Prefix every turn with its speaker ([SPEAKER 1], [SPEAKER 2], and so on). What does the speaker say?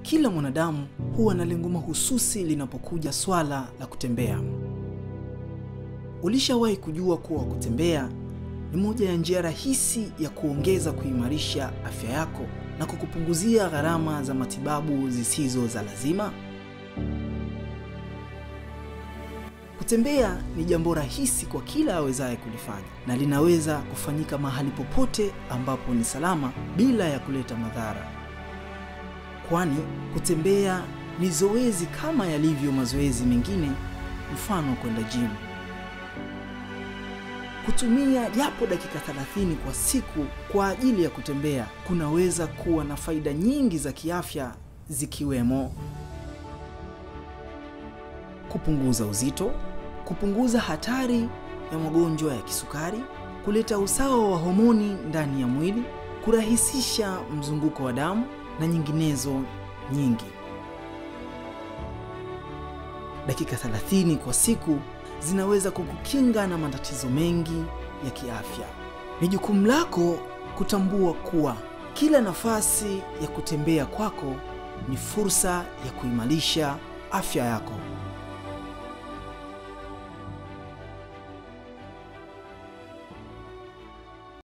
[SPEAKER 1] Kila mwanadamu huwa na lengo mahususi linapokuja swala la kutembea. Ulishawahi kujua kuwa kutembea ni moja ya njia rahisi ya kuongeza kuimarisha afya yako na kukupunguzia gharama za matibabu zisizo za lazima? Kutembea ni jambo rahisi kwa kila awezaye kulifanya na linaweza kufanyika mahali popote ambapo ni salama bila ya kuleta madhara, kwani kutembea ni zoezi kama yalivyo mazoezi mengine, mfano kwenda gym. Kutumia japo dakika 30 kwa siku kwa ajili ya kutembea kunaweza kuwa na faida nyingi za kiafya zikiwemo kupunguza uzito, kupunguza hatari ya magonjwa ya kisukari, kuleta usawa wa homoni ndani ya mwili, kurahisisha mzunguko wa damu na nyinginezo nyingi. Dakika 30 kwa siku zinaweza kukukinga na matatizo mengi ya kiafya. Ni jukumu lako kutambua kuwa kila nafasi ya kutembea kwako ni fursa ya kuimarisha afya yako.